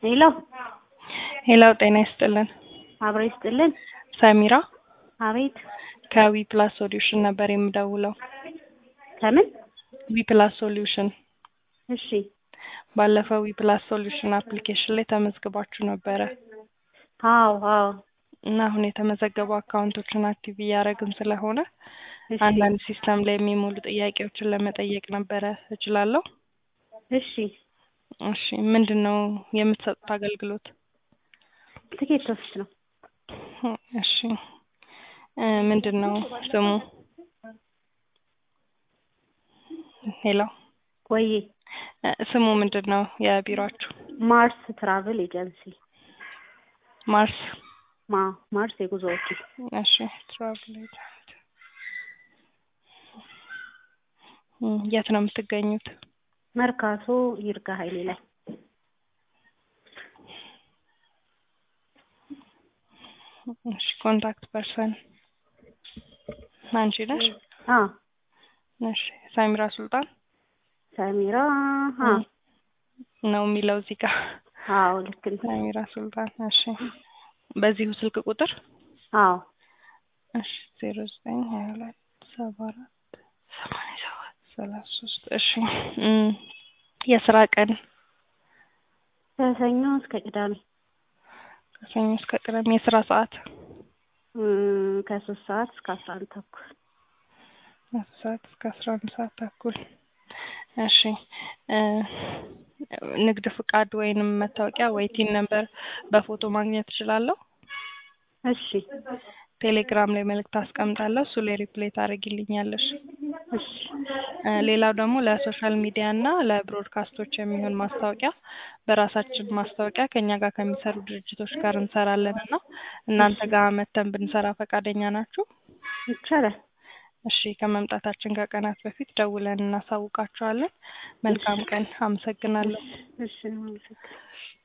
ሄሎ ሄላው ጤና ይስጥልን። አብሮ ይስጥልን። ሰሚራ አቤት ከዊ ፕላስ ሶሉሽን ነበር የምደውለው። ከምን? ዊ ፕላስ ሶሉሽን እሺ ባለፈው ዊ ፕላስ ሶሉሽን አፕሊኬሽን ላይ ተመዝግባችሁ ነበረ አዎ አዎ እና አሁን የተመዘገቡ አካውንቶችን አክቲቭ እያደረግን ስለሆነ እሺ አንዳንድ ሲስተም ላይ የሚሞሉ ጥያቄዎችን ለመጠየቅ ነበረ። እችላለሁ? እሺ እሺ ምንድን ነው የምትሰጡት አገልግሎት? ትኬት ኦፊስ ነው። እሺ እ ምንድን ነው ስሙ? ሄሎ ወይ እ ስሙ ምንድን ነው የቢሮአችሁ? ማርስ ትራቭል ኤጀንሲ ማርስ ማ ማርስ የጉዞ ወኪል እሺ ትራቭል ኤጀንት እ የት ነው የምትገኙት? መርካቶ ይርጋ ኃይሌ ላይ እሺ ኮንታክት ፐርሰን አንቺ ነሽ? አ እሺ ሳሚራ ሱልጣን ሰሚራ አ ነው የሚለው እዚህ ጋር አዎ ልክ ነው። ሳሚራ ሱልጣን። እሺ በዚሁ ስልክ ቁጥር አዎ እሺ ዜሮ ዘጠኝ ሀያ ሁለት ሰባ አራት ሰማንያ ሰባት ሰላሳ ሶስት እሺ እም የስራ ቀን ከሰኞ እስከ ቅዳሜ ከሰኞ እስከ ቅዳሜ የስራ ሰዓት እም ከሶስት ሰዓት እስከ አስራ አንድ ተኩል አስር ሰዓት እስከ አስራ አንድ ሰዓት ተኩል እሺ እ ንግድ ፍቃድ ወይንም መታወቂያ ወይ ቲን ነምበር በፎቶ ማግኘት እችላለሁ? እሺ ቴሌግራም ላይ መልእክት አስቀምጣለሁ እሱ ላይ ሪፕሌይ ታደርጊልኛለሽ። እሺ እ ሌላው ደግሞ ለሶሻል ሚዲያ እና ለብሮድካስቶች የሚሆን ማስታወቂያ በራሳችን ማስታወቂያ ከኛ ጋር ከሚሰሩ ድርጅቶች ጋር እንሰራለን እና እናንተ ጋር መተን ብንሰራ ፈቃደኛ ናችሁ? ይቻላል። እሺ ከመምጣታችን ከቀናት በፊት ደውለን እናሳውቃችኋለን። መልካም ቀን። አመሰግናለሁ። እሺ አመሰግናለሁ።